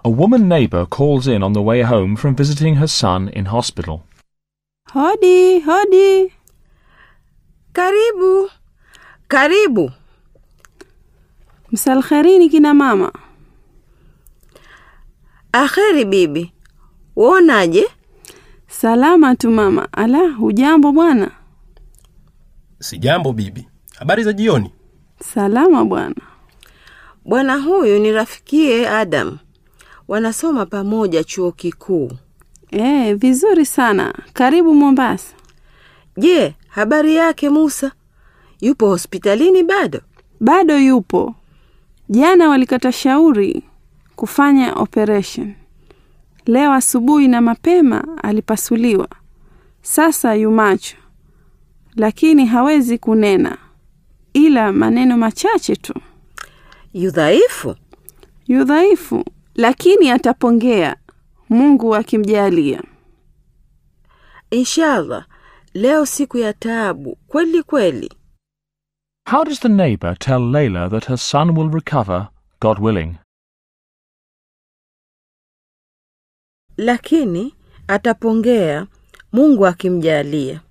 A woman neighbour calls in on the way home from visiting her son in hospital. Hodi, hodi. Karibu, karibu. Msalkherini kina mama. Aheri bibi, wonaje? Salama tu mama. Ala, hujambo bwana? Sijambo bibi. Habari za jioni? Salama bwana. Bwana huyu ni rafikie Adam, wanasoma pamoja chuo kikuu. E, vizuri sana. Karibu Mombasa. Je, habari yake Musa? Yupo hospitalini bado? Bado yupo. Jana walikata shauri kufanya operation. Leo asubuhi na mapema alipasuliwa. Sasa yumacho, lakini hawezi kunena, ila maneno machache tu. Yu dhaifu? Yu dhaifu, lakini atapongea, Mungu akimjalia. Inshallah, leo siku ya taabu kweli kweli. How does the neighbour tell Layla that her son will recover, God willing? Lakini atapongea Mungu akimjalia.